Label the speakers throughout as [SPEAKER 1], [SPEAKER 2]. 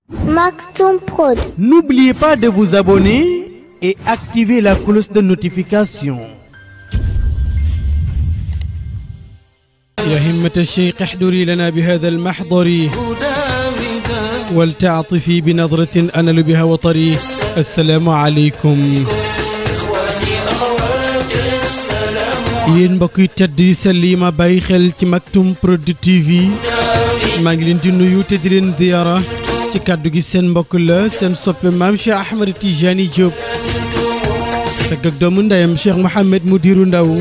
[SPEAKER 1] Maktoum Prod.
[SPEAKER 2] N'oubliez pas de vous abonner et activer la cloche de notification. يا همة الشيخ احضري لنا بهذا المحضر ولتعطفي بنظرة أنل بها وطري السلام عليكم yéen mbokk yi tedd yi sell yi ma bàyyi xel ci Maktoum Prod TV maa ngi leen di nuyu te di leen ziyaara ci kàddu gi seen mbokk la seen soppe maam Cheikh Ahmed Tijani Diop fekk ak doomu ndeyam Cheikh Mouhamed Mudiru Ndaw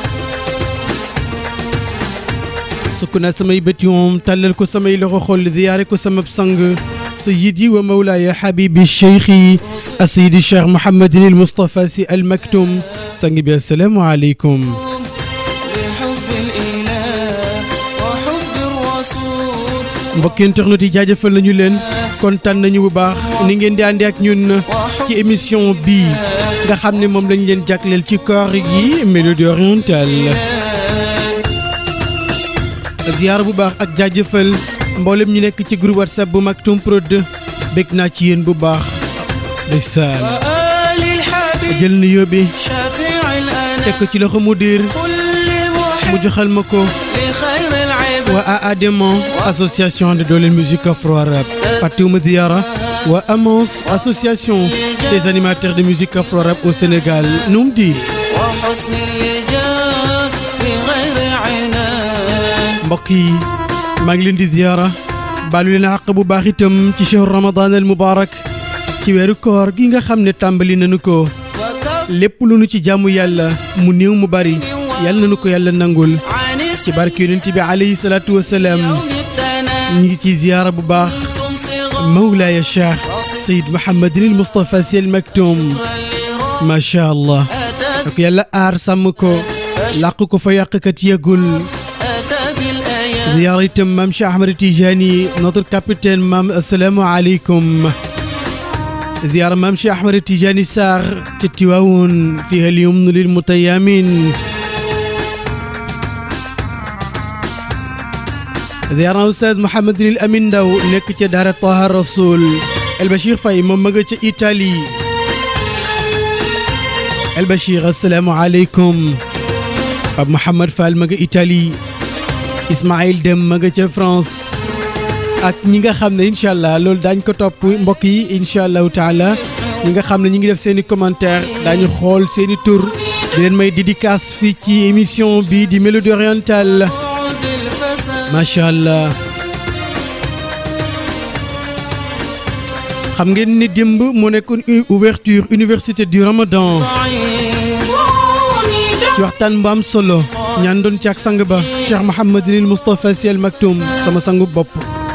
[SPEAKER 2] sukk naa samay bët yoom tàllal ko samay loxo xol ziyaare ko sama sang sayidi wa mawlaaya habibi cheikhi asayidi Cheikh Mouhamadin il Moustapha Sy Al Maktoum sang bi assalaamu aleykum
[SPEAKER 3] لحب الإله وحب الرسول
[SPEAKER 2] mbokki internet yi jaajëfal nañu leen kontaan nañu bu baax ni ngeen di àndi ak ñun ci émission bii nga xam ne moom lañ leen jagleel ci koor gi mélodie orientale ziyaar bu baax ak jaajëfal mboolem ñu nekk ci groupe whatsapp bu Maktoum Prod bég naa ci yéen bu baax ndeysaan
[SPEAKER 3] وآل الحبيب
[SPEAKER 2] jël na yóbbi
[SPEAKER 3] شفيع
[SPEAKER 2] teg
[SPEAKER 3] الأنام
[SPEAKER 2] ko ci loxo mu diir
[SPEAKER 3] كل
[SPEAKER 2] mu
[SPEAKER 3] محب
[SPEAKER 2] joxal ma ko
[SPEAKER 3] لخير العباد
[SPEAKER 2] waa AADEMO association de dooleel musique afro-arabe fàttewuma ziyaara waa AMOS association des animateurs de musique afro-arabe au Sénégal num di
[SPEAKER 3] وحسن اللجام بغير عنان
[SPEAKER 2] mbokk yi maa ngi leen di ziyaara baalu leen àq bu baax itam ci shahru ramadan al mubarak ci weeru koor gi nga xam ne tàmbali nañu ko
[SPEAKER 3] وكف
[SPEAKER 2] lépp lu nu ci jàmmu yàlla mu néew mu bari yàlla nañu ko yàlla nangul
[SPEAKER 3] عن
[SPEAKER 2] ci barke yonent bi alayhi salaatu wasalaam
[SPEAKER 3] يوم التنام
[SPEAKER 2] ñu ngi ci ziyaara bu baax
[SPEAKER 3] كنتم صغار
[SPEAKER 2] mawlaaya cheikh sayid mohammadin il moustapha Sy Al Maktoum
[SPEAKER 3] لرام
[SPEAKER 2] macha allah
[SPEAKER 3] أتى
[SPEAKER 2] ak yàlla aar sàmm ko làq ko fa yàqkat yëgul
[SPEAKER 3] أتى بالآيات
[SPEAKER 2] ziyaara itam maam Cheikh Ahmed Tijani notre capitaine maam asalaamu aleykum ziyaara maam Cheikh Ahmed Tijani Sarr ca Tiwaawoon fiha al yumnu lil mutayamin ziyaara Oustaz Mouhamadin al Amin Ndaw nekk ca daara Taha Rasoul El Bachir Faye moom ma nga ca Italie El Bachir asalaamu aleykum Pape Mouhamad Fall ma nga Italie Ismaïl Dem ma nga ca France ak ñi nga xam ne incha allah loolu daañ ko topp mbokk yi incha allahu taala ñi nga xam ne ñi ngi def seen i commentaire daañu xool seen i tur di leen may dédicace fii ci émission bi di Mélodie orientale
[SPEAKER 3] عود الفساد
[SPEAKER 2] macha allah xam ngeen ni démb moo nekkoon u- ouverture université du Ramadan
[SPEAKER 3] ضعيف
[SPEAKER 2] ci waxtaan bu am solo ñaan doon ci ak sang ba Cheikh Mouhamadinil Moustapha Sy Al Maktoum sama sangu bopp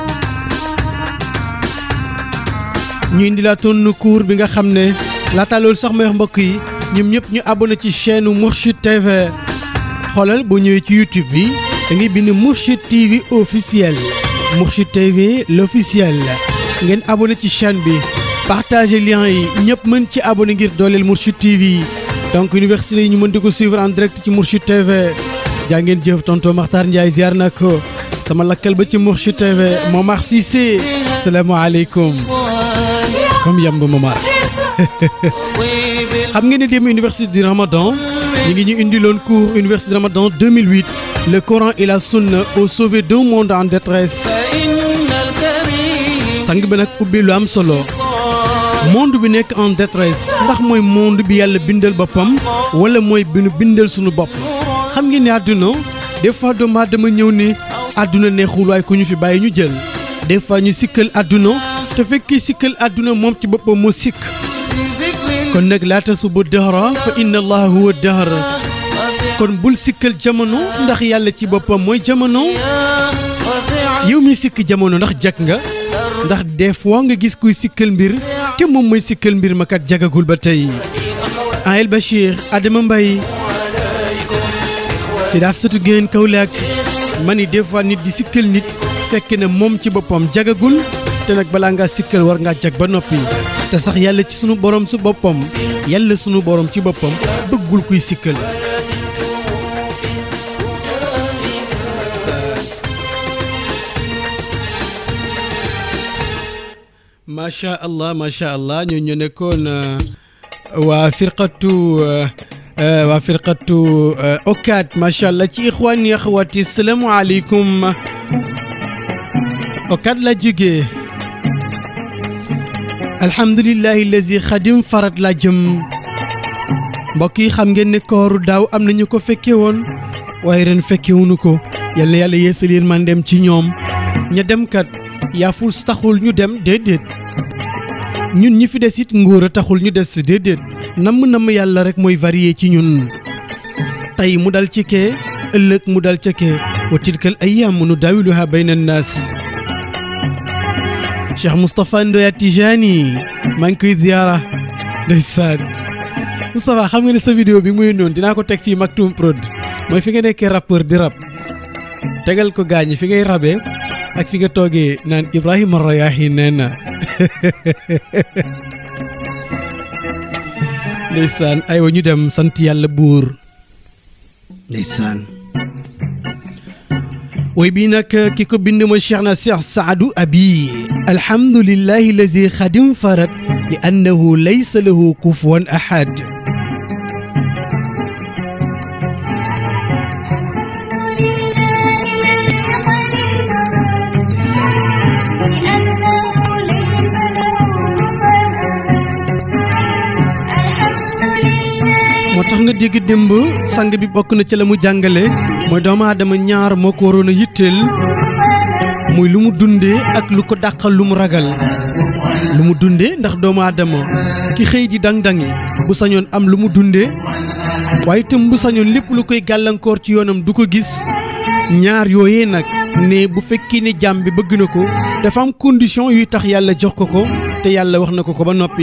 [SPEAKER 2] ñu indi laa toon cours bi nga xam ne laata loolu sax may wax mbokk yi ñoom ñëpp ñu abonné ci chaîne Mourchid TV xoolal boo ñëwee ci YouTube bi da ngay bind Mourchid TV officiel Mourchid TV l'officiel ngeen abonné ci chaîne bi partagé lien yi ñëpp mën ci abonné ngir dooleel Mourchid TV donc université yi ñu mën di ko suivre en direct ci Mourchid TV jaa ngeen jëf tonton Makhtar Ndiaye ziar na ko sama lakkal ba ci Mourchid TV Momar Cissé salaamaaleykum comme yamb Momar
[SPEAKER 3] طيب
[SPEAKER 2] xam ngeen ne dem université du Ramadan ñu ngi ñu indiloon cours université du Ramadan 2008 le Coran et la Sunna au sauver d'un monde en détresse
[SPEAKER 3] فإن الكريم
[SPEAKER 2] sang bi nag ubbi lu am solo
[SPEAKER 3] صار
[SPEAKER 2] monde bi nekk en détresse ndax mooy monde bi yàlla bindal boppam wala mooy bi nu bindal sunu bopp xam ngeen ne àdduna des fois doomu aadama ñëw ne àdduna neexul waaye ku ñu fi bàyyi ñu jël des fois ñu sikkal àdduna te fekkee sikkal àdduna moom ci boppam moo sikk
[SPEAKER 3] بذكر
[SPEAKER 2] kon nag laata suba dahra fa inna allaha huwa dahr
[SPEAKER 3] وفعل
[SPEAKER 2] kon bul sikkal jamono ndax yàlla ci boppam mooy jamono
[SPEAKER 3] وفعل
[SPEAKER 2] yow mi sikk jamono ndax jag nga ndax des fois nga gis kuy sikkal mbir te moom mooy sikkal mbir ma kat jagagul ba tey Ahel Bachir Adama Mbaye ci daaf satu génn Kaolack ma ni des fois nit di sikkal nit fekk na moom ci boppam jagagul te nag balaa ngaa sikkal war ngaa jag ba noppi te sax yàlla ci sunu borom su boppam yàlla sunu borom ci boppam bëggul kuy sikkal macha allah macha allah ñoo ñu nekkoon euh, waa firqatu euh, euh, waa firqatu okaat macha allah ci ixwaan yi axawaati salaamaaleykum okaat la jógee alhamdulillahi lazi xadim farat la jëm mbokk yi xam ngeen ne kooru daaw am nañu ko fekke woon waaye ren fekkewuñu ko yal na yàlla yeesal yéen man dem ci ñoom ña dem kat yaafus taxul ñu dem déedéet ñun ñi fi des it ngóor a taxul ñu des déedéet namm namm yàlla rek mooy varié ci ñun tey mu dal ci kee ëllëg mu dal ca kee wa tilkal ayyaam nu daawiluha bayna annaas Cheikh Moustapha Ndoya Tijani maa ngi koy ziyaara ndeysaan Moustapha xam nga ne sa vidéo bi muy noonu dinaa ko teg fii Maktoum Prod mooy fi nga nekkee rappeur di rap tegal ko gaañi fi ngay rabee ak fi nga toogee naan Ibrahima Rayahi nee na ndeysaan aywa ñu dem sant yàlla buur ndeysaan woy bii nag ki ko bind mooy Cheikh na Cheikh Saadu Abi alhamdulillahi lazi xadim farat li annahu laysa lahu kufuwan ahad moo tax nga dégg démb sang bi bokk na ci la mu jàngale mooy doomu aadama ñaar moo ko waroon a yitteel muy lu mu dundee ak lu ko dàqal lu mu ragal lu mu dundee ndax doomu aadama ki xëy di dang-dangi bu sañoon am lu mu dundee waaye itam bu sañoon lépp lu koy gàllankoor ci yoonam du ko gis ñaar yooyee nag ne bu fekkee ne jàmm bi bëgg na ko dafa am condition yuy tax yàlla jox ko ko te yàlla wax na ko ko ba noppi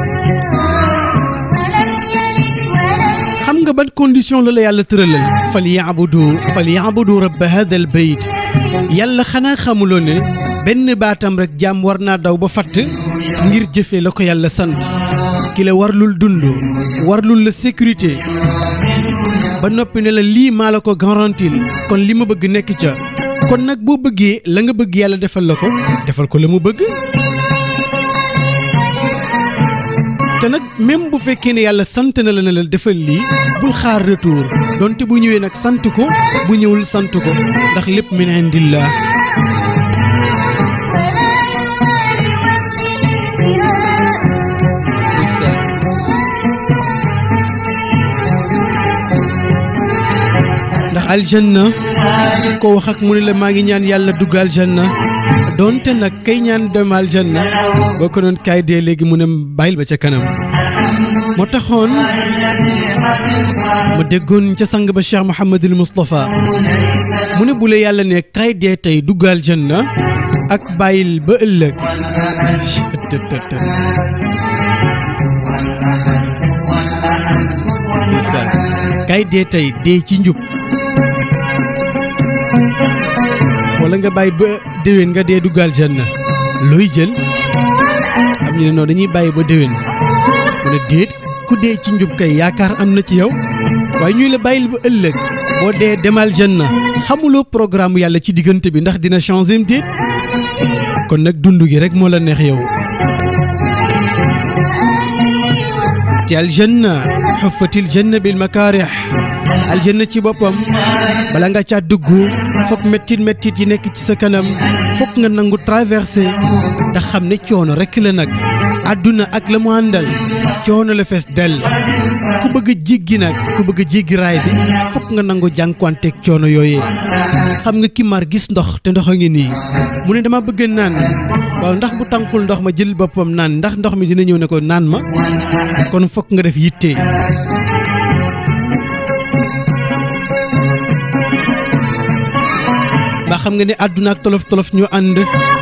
[SPEAKER 2] xam nga ban condition la la yàlla tëralal fal yaabudu fal yaabudu rabba hada al bayt yàlla xanaa xamuloo ne benn baatam rek jàmm war naa daw ba fatt ngir jëfee la ko yàlla sant ki la warlul dund warlul la sécurité ba noppi ne la lii maa la ko garantil kon li ma bëgg nekk ca kon nag boo bëggee la nga bëgg yàlla defal la ko defal ko la mu bëgg te nag même bu fekkee ne yàlla sant na la ne la defal lii bul xaar retour donte bu ñëwee nag sant ko bu ñëwul sant ko ndax lépp min indillah ndax aljanna ko wax ak mu ne la maa ngi ñaan yàlla dugg aljanna donte nag kay ñaan dem aljanna boo ko doon kaay dee léegi mu ne bàyyil ba ca kanam moo taxoon ma déggoon ca sang ba Cheikh Mouhamadul Moustapha mu ne bu la yàlla ne kaay dee tey dugg aljanna ak bàyyil ba ëllëg kaay dee tey dee ci njub wala nga bàyyi ba déwén nga dee duggal janna looy jël am ñu ne noonu dañuy bàyyi ba déwén mu ne déet ku dee ci njub kay yaakaar am na ci yow waaye ñuy la bàyyil ba ëllëg boo dee demal janna xamuloo programme yàlla ci diggante bi ndax dina changer déet kon nag dund gi rek moo la neex yow ci aljanna xuffatil janna bil makaarix aljanna ci boppam bala nga caa dugg foog mettit mettit yi nekk ci sa kanam foog nga nangu traversé ndax xam ne coono rekk la nag àdduna ak la mu àndal coono la fees dell ku bëgg a jéggi nag ku bëgg a jéggi raay bi foog nga nangu jànkuwanteeg coono yooyee xam nga ki mar gis ndox te ndox a ngi nii mu ne dama bëgg naan waaw ndax bu tànkul ndox ma jël boppam naan ndax ndox mi dina ñëw ne ko naan ma kon foog nga def yitte ndax xam nga ne àdduna ak tolof tolof ñu ànd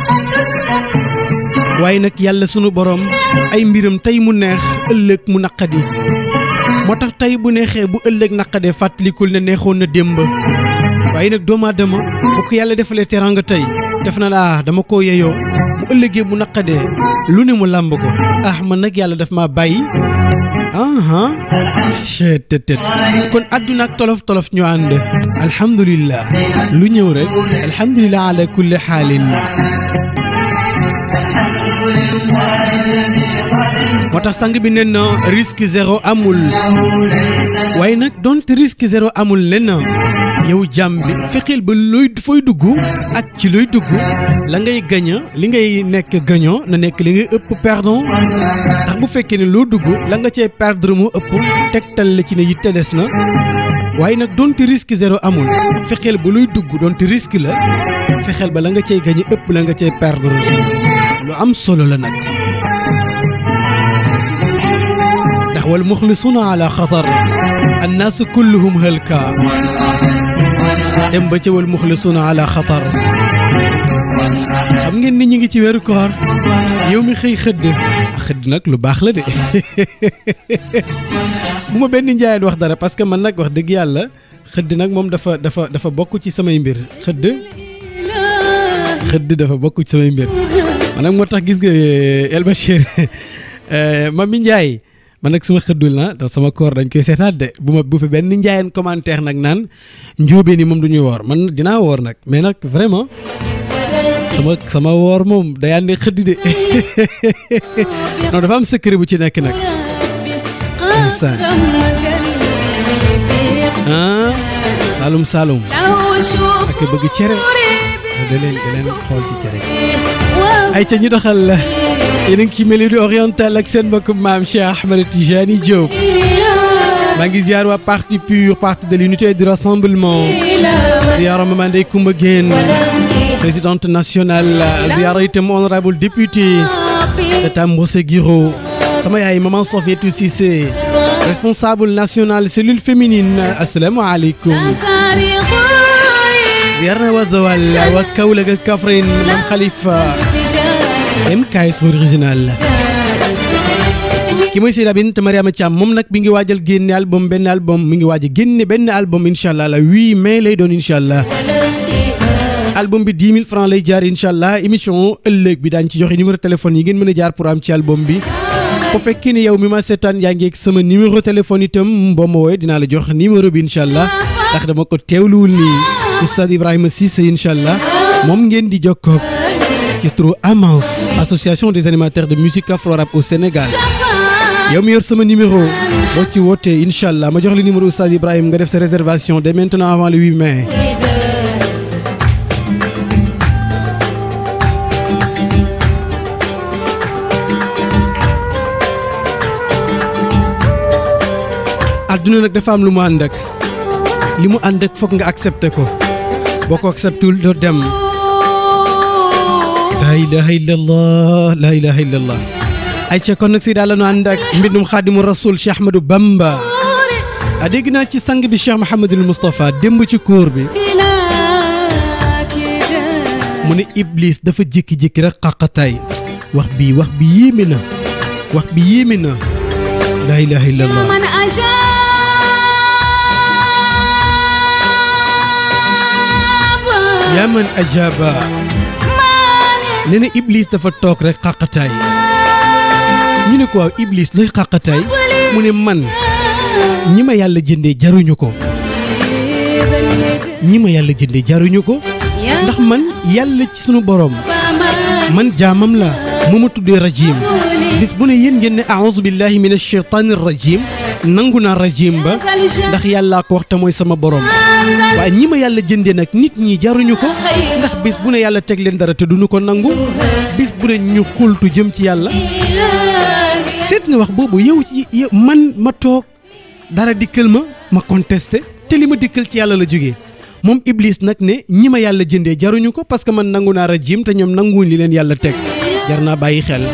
[SPEAKER 2] waaye nag yàlla sunu borom ay mbiram tey mu neex ëllëg mu naqadi moo tax tey bu neexee bu ëllëg naqadee fàttalikul ne neexoon na démb waaye nag doomu aadama bu ko yàlla defalee teraanga tey def na laa dama koo yeyoo bu ëllëgee bu naqadee lu ne mu làmb ko ah man nag yàlla daf ma bàyyi aha chettët kon àdduna ak tolof tolof ñu ànd alhamdulillah lu ñëw rek alhamdulillah ala kulli xaalin moo tax sang bi nen na risque zéro amul waaye nag donte risque zéro amul nen na yow jàmm bi fexeel ba looy fooy dugg ak ci looy dugg la ngay gaña li ngay nekk gagnant na nekk li ngay ëpp perdant ndax bu fekkee ne loo dugg la nga cee perdre moo ëpp tegtal la ci ne yitte des na waaye nag donte risque zéro amul fexeel ba luy dugg donte risque la fexeel ba la nga cey gañe ëpp la nga cey perdre lu am solo la nag ndax wal muxlisuuna ala xatar annaasu kulluhum halka dem ba ca wal muxlisuuna ala xatar xam ngeen ni ñu ngi ci weeru koor yow mi xëy xëdd xëdd nag lu baax la de bu ma benn njaayeen wax dara parce que man nag wax dëgg yàlla xëdd nag moom dafa dafa dafa bokk ci samay mbir xëdd xëdd dafa bokk ci samay mbir man nag moo tax gis nga El Bachir Mami Ndiaye man nag suma xëddul na ndax sama koor dañ koy seetaat de bu ma bu fi benn njaayeen commentaire nag naan njóobee ni moom du ñuy woor man dinaa woor nag mais nag vraiment sama sama woor moom day ànd xëdd de non dafa am secret bu ci nekk nag ndeysaan ah Saalum Saalum ak bëgg cere da leen da leen xool ci cere ay ca ñu doxal la yéen a ngi ci Mélodie orientale ak seen mbokk maam Cheikh Ahmed Tijani Diop maa ngi ziar waa parti pur parti de l'unité et du rassemblement ziara Mama Ndeye Coumba Guène présidente nationale ziara itam honorable député Tata Mbose Guiro sama yaay maman Sofietou Cissé responsable national cellule féminine asalaamaaleykum ziar na waa Zawal waa Kaolack ak Kaffrine mam Khalifa MKS original ki mooy Seyda Bint Mariama Thiam moom nag mi ngi waajal génne album benn album mi ngi waaj a génne benn album incha allah la 8 mai lay doon incha allah album bi 10 000 francs lay jaar incha allah émission ëllëg bi daañu ci joxe numéro téléphone yi ngeen mën a jaar pour am ci album bi bu fekkee ni yow mi ma seetaan yaa ngi ak sama numéro téléphone itam boo ma woowee dinaa la jox numéro bi incha allah ndax dama ko teewluwul nii Oustaz Ibrahima Cissé incha allah moom ngeen di jokkoo ci turu AMANS association des animateurs de musique afro-rap au Sénégal yow mi yor sama numéro boo ci wootee incha allah ma jox la numéro Oustaz Ibrahima nga def sa réservation dès maintenant avant le 8 mai. adduna nag dafa am lu mu ànd ak li mu ànd ak foog nga accepté ko boo ko acceptul doo dem laa ilaha illallah laa ilaha illallah ay ca kon nag si daal la nu ànd ak mbindum xaadimu rasul Cheikh Ahmadou Bamba a dégg naa ci sang bi Cheikh Mouhamadul Moustapha démb ci kóor bi mu ne Iblis dafa jékki-jékki rek xaqataay wax bi wax bi yéeme na wax bi yéeme na laa ilaha illallah yaa man ajaaba nee na Iblis dafa toog rek xaqataay ñu ne ko waaw Iblis looy xaqataay mu ne man ñi ma yàlla jëndee jaruñu ko ñi ma yàlla jëndee jaruñu ko ndax man yàlla ci sunu borom man jaamam la mu ma tuddee rajim bis bu ne yéen ngeen ne aouzu billahi min ashaytaani rajim nangu naa rajim ba ndax yàllaa ko wax te mooy sama borom waaye ñi ma yàlla jëndee nag nit ñi jaruñu ko ndax bis bu ne yàlla teg leen dara te duñu ko nangu bis bu ne ñu xultu jëm ci yàlla seet nga wax boobu yow ci yow man ma toog dara dikkal ma ma contesté te li ma dikkal ci yàlla la jógee moom Iblis nag ne ñi ma yàlla jëndee jaruñu ko parce que man nangu naa rajim te ñoom nanguwuñ li leen yàlla teg jar naa bàyyi xel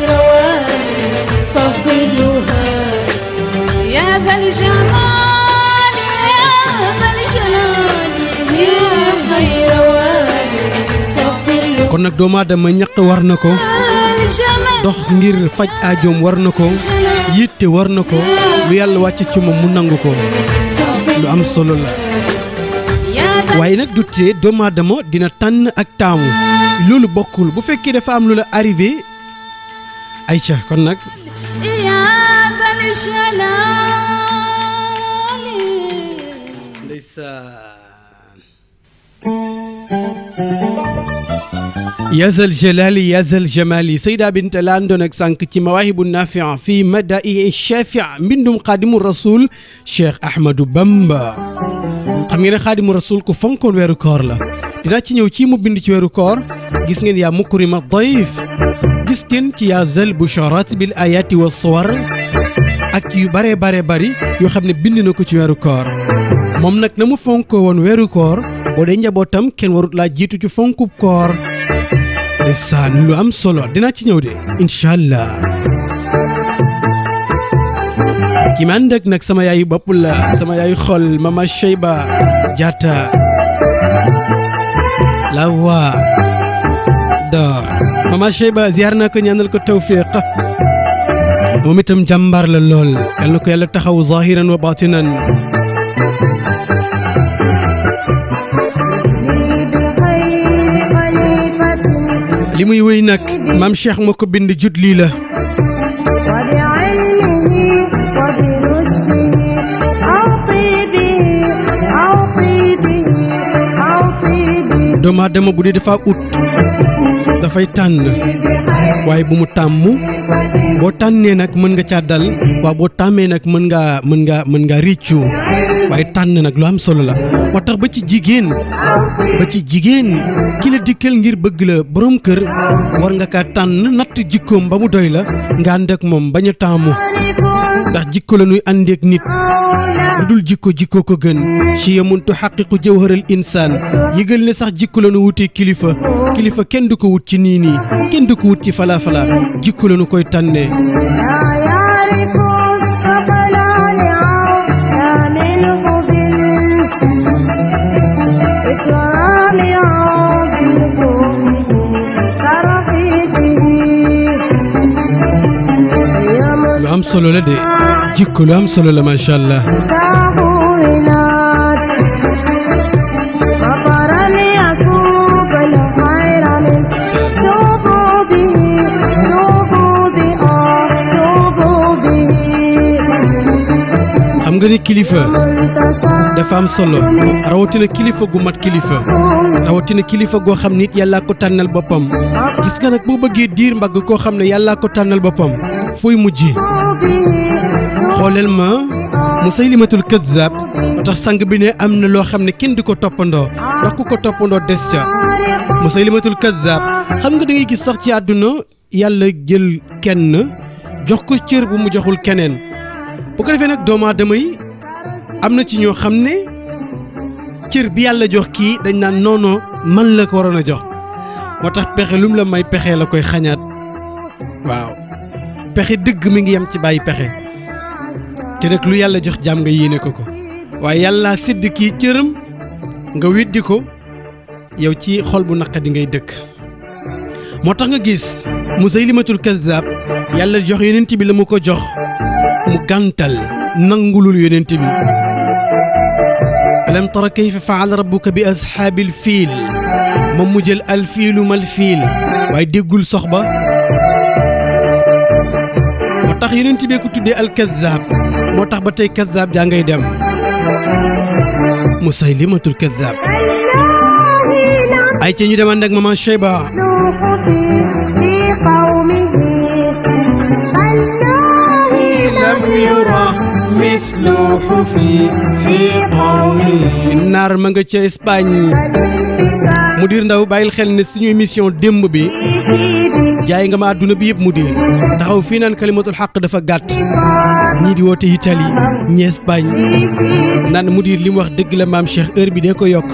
[SPEAKER 1] يا ذا الجمال يا ذا الجلال يا خير والي صفر
[SPEAKER 2] kon nag doomu aadama ñaq war na ko
[SPEAKER 1] الجمال
[SPEAKER 2] dox ngir faj aajoom war na ko yitte war na ko lu yàlla wàcce ci moom mu nangu ko
[SPEAKER 1] صفر
[SPEAKER 2] lu am solo la
[SPEAKER 1] يا ذا
[SPEAKER 2] waaye nag du tee doomu aadama dina tànn ak taamu loolu bokkul bu fekkee dafa am lu la arrivé ayca kon nag
[SPEAKER 1] يا ذا الجلال
[SPEAKER 2] ndeysaan yazal jalali yazal jamali sayda bint la àndoon ak sànq ci mawaahibu nafia fii madai shafia mbindum xaadimu rasul cheikh ahmadou bamba xam ngeen ne xaadimu rasul ku fonkoon weeru koor la dinaa ci ñëw ci mu bind ci weeru koor gis ngeen yaa mukrima dayif gis ngeen ci yaa zal busharat bil ayati wa suwar ak yu bare bare bari yoo xam ne bind na ko ci weeru koor moom nag na mu fonkoo woon weeru koor boo dee njabootam kenn warut laa jiitu ci fonkub koor ndeysaan lu am solo dinaa ci ñëw de incha allah ki ma ànd ak nag sama yaayu bopp la sama yaayu xol mama Cheyba Diatta la voix d'or mama Cheyba ziar naa ko ñaanal ko tawfiq moom itam jàmbaar la lool yal na ko yàlla taxaw zahiran wa batinan li muy wéy nag maam Cheikh moo ko bind jut lii la doomu aadama bu dee dafa ut dafay tànn waaye bu mu tàmm boo tànnee nag mën nga caa dal waaw boo tàmmee nag mën ngaa mën ngaa mën ngaa réccu waaye tànn nag lu am solo la moo tax ba ci jigéen ba ci jigéen ki la dikkal ngir bëgg la borom kër war nga kaa tànn natt jikkoom ba mu doy la nga ànd ak moom bañ a taamu ndax jikko la nuy àndeek nit lu dul jikko jikko ko gën ci yamun tuxaqiqu jawharal insaan yëgal ne sax jikko la nu wutee kilifa kilifa kenn du ko wut ci nii nii kenn du ko wut ci falaa falaa jikko la nu koy tànnee lu am solo la de jikko lu am solo la macha allah xam nga ni kilifa dafa am solo rawatina kilifa gu mat kilifa rawatina kilifa goo xam nit yàllaa ko tànnal boppam gis nga nag boo bëggee diir mbagg koo xam ne yàllaa ko tànnal boppam fooy mujj xooleel ma musaylimatul kaddaab moo tax sang bi ne am na loo xam ne kenn du ko toppandoo ndax ku ko toppandoo des ca musaylimatul kaddaab xam nga da ngay gis sax ci àdduna yàlla jël kenn jox ko cër bu mu joxul keneen bu ko defee nag doomu aadama yi am na ci ñoo xam ne cër bi yàlla jox kii dañ naan noono man la ko waroon a jox moo tax pexe lu mu la may pexe la koy xañaat waaw pexe dëgg mi ngi yem ci bàyyi pexe te nag lu yàlla jox jaam nga yéene ko ko waaye yàlla sédd kii cëram nga weddi ko yow ci xol bu naqadi ngay dëkk moo tax nga gis Musaylimatul Kaddaab yàlla jox yonent bi la mu ko jox mu gàntal nangulul yonent bi alam tara kayfa faala rabbuka bi ashaabil fiil moom mu jël al fiilu mal fiil waaye déggul sox ba moo tax yonent bee ko tuddee al kaddaab moo tax ba tey kaddaab jaa ngay dem musaylimatul kaddaab ay ca ñu demaan nag maman Cheyba lam yura misluhu fi fi qawmi naar ma nga ca Espagne mu diir ndaw bàyyil xel ne suñu émission démb bi jaay nga ma àdduna bi yëpp mu diir taxaw fii naan kalimatul xaq dafa gàtt ñii di woote Italie ñi Espagne naan mu diir li mu wax dëgg la maam Cheikh heure bi dee ko yokk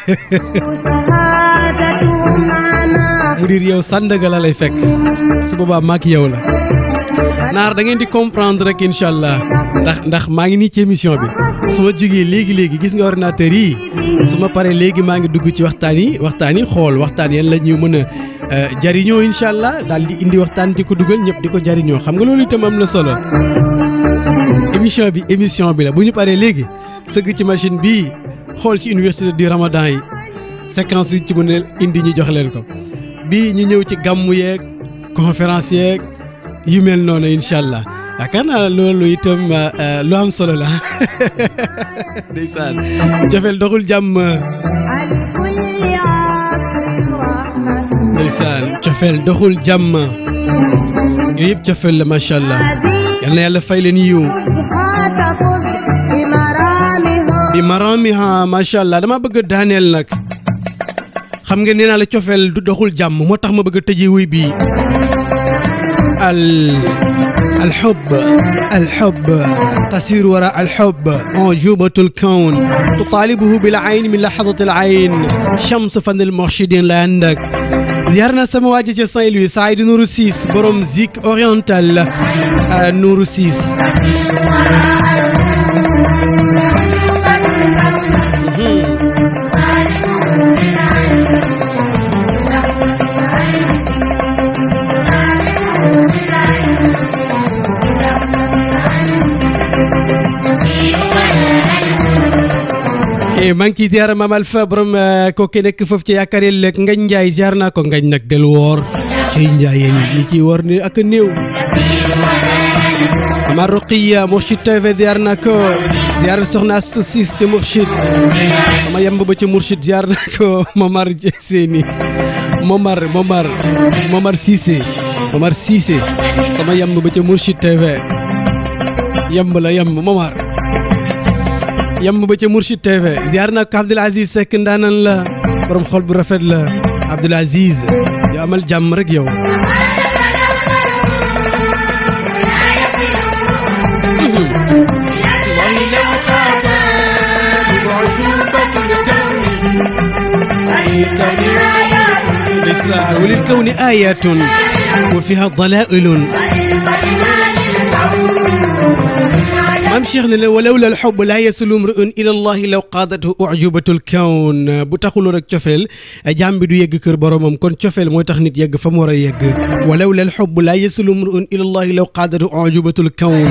[SPEAKER 2] mu diir yow Sandaga la lay fekk su boobaa maak yow la naar da ngeen di comprendre rek incha allah ndax ndax maa ngi nii ci émission bi su ma jógee léegi léegi gis nga ordinateur yi su ma paree léegi maa ngi dugg ci waxtaan yi waxtaan yi xool waxtaan yan la ñu mën a jariñoo incha allah daal di indi waxtaan di ko dugal ñëpp di ko jariñoo xam nga loolu itam am na solo émission bi émission bi la bu ñu paree léegi sëgg ci machine bii xool ci université du Ramadan yi séquence yi ci mën a indi ñu jox leen ko bii ñu ñëw ci gàmmu yeeg conférence yeeg yu mel noonu incha allah yaakaar naa loolu itam lu am solo la ndeysaan jafel doxul jàmm ndeysaan cofeel doxul jàmm yooyu yëpp cofeel la macha allah yal na yàlla fay leen yiw
[SPEAKER 1] تفز بمرامها
[SPEAKER 2] bi maramiha macha allah dama bëgg a daaneel nag xam nga nee naa la cofeel du doxul jàmm moo tax ma bëgg a tëjee wuy bii al الحب الحب تسير وراء الحب أعجوبة الكون تطالبه بالعين من لحظة العين شمس فن المرشدين لا عندك زيارنا سمواجه سان لوي سعيد نور سيس بروم زيك اورينتال آه، نور سيس e maa ngi ciy ziar Mame Alpha borom kooku nekk foofu ci yaakaar yàlla ngañ Njaay ziar naa ko ngañ nag del woor ciy njaayeen yi ñi ciy woor ni ak a néew Mama Roqiya Mourchid TV ziar naa ko ziar soxna Astu Sis ci Mourchid sama yemb ba ci Mourchid ziar naa ko Momar Seeni Momar Momar Momar Cissé Momar Cissé sama yemb ba ci Mourchid TV yemb la yemb Momar yamb ba ca Mourchid TV ziar naa ko Abdoul Aziz Seck ndaanan la borom xol bu rafet la Abdoul Aziz yow amal jàmm rek yow وللكون آيات وفيها ضلائل maam Cheikh ne la walawla al xubb laa yasulu mruun ila allahi law qaadatu ujubatul kawn bu taxuloo rek cofeel jaam bi du yegg kër boromam kon cofeel mooy tax nit yegg fa mu war a yegg walawla al xubb laa yasulu mruun ila allahi law qaadatu ujubatul kawn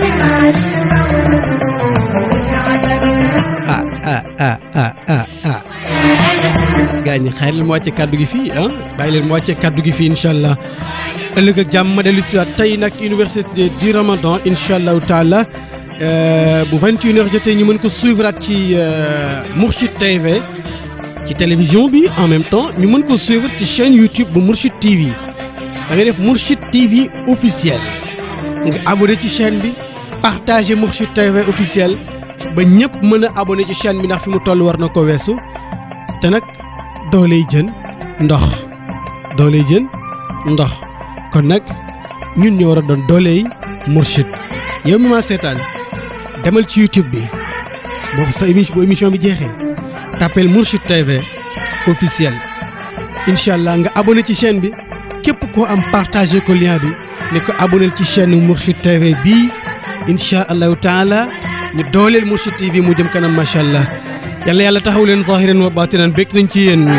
[SPEAKER 2] ah ah ah ah ah ah gaa ñi xayr leen mu wàcce kàddu gi fii ah bàyyi leen mu wàcce kàddu gi fii incha allah ëllëg ak jàmm ma dellu si waat tey nag université du Ramadan incha allahu taala bu 21h jotee ñu mën ko suivre ci Mourchid TV ci télévision bi en même temps ñu mën ko suivre ci chaîne YouTube bu Mourchid TV da ngay def Mourchid TV officiel nga abonné ci chaîne bi partagé Mourchid TV officiel ba ñëpp mën a abonné ci chaîne bi ndax fi mu toll war na ko weesu te nag dooley jën ndox dooley jën ndox kon nag ñun ñoo war a doon dooley Mourchid yow mi ma seetaan demal ci YouTube bi boobu sa émission bu émission bi jeexee tapel Mourchid TV officiel incha allah nga abonné ci chaîne bi képp koo am partagé ko lien bi ne ko abonné ci chaîne Mourchid TV bii incha allahu taala ñu dooleel Mourchid TV mu jëm kanam macha allah yàlla yàlla taxaw leen zahiran wa batinan békk nañ ci yéen.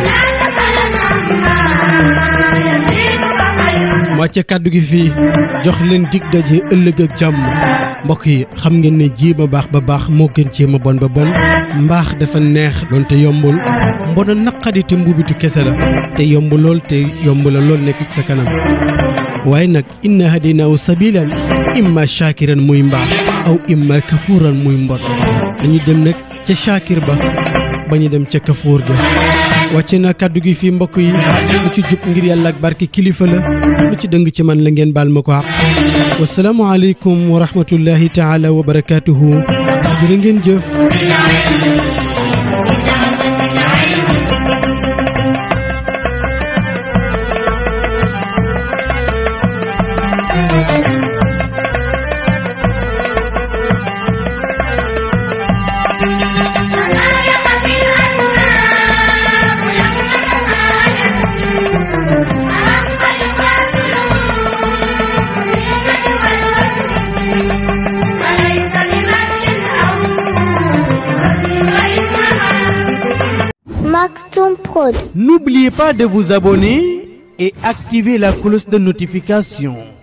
[SPEAKER 2] wàcce kàddu gi fii jox leen dig daje ëllëg ak jàmm mbokk yi xam ngeen ne jéem a baax ba baax moo gën jéem a bon ba bon mbaax dafa neex doonte yombul mbona naqadi te mbuubitu kese la te yomb lool te yomb la lool nekk ci sa kanam waaye nag inna hadinaahu sabilan imma shakiran muy mbaax aw imma kafuuran muy mbon dañu dem nag ca shakir ba ba ñu dem ca kafuur ga wàcce na kàddu gi fii mbokk yi lu ci jub ngir yàlla ak barke kilifa la lu ci dëng ci man la ngeen baal ma ko àq wasalaamu aleykum wa rahmatullahi taala wa barakaatuhu jërë ngeen jëf
[SPEAKER 4] Maxton Prod.
[SPEAKER 2] N'oubliez pas de vous abonner et activer la cloche de notification.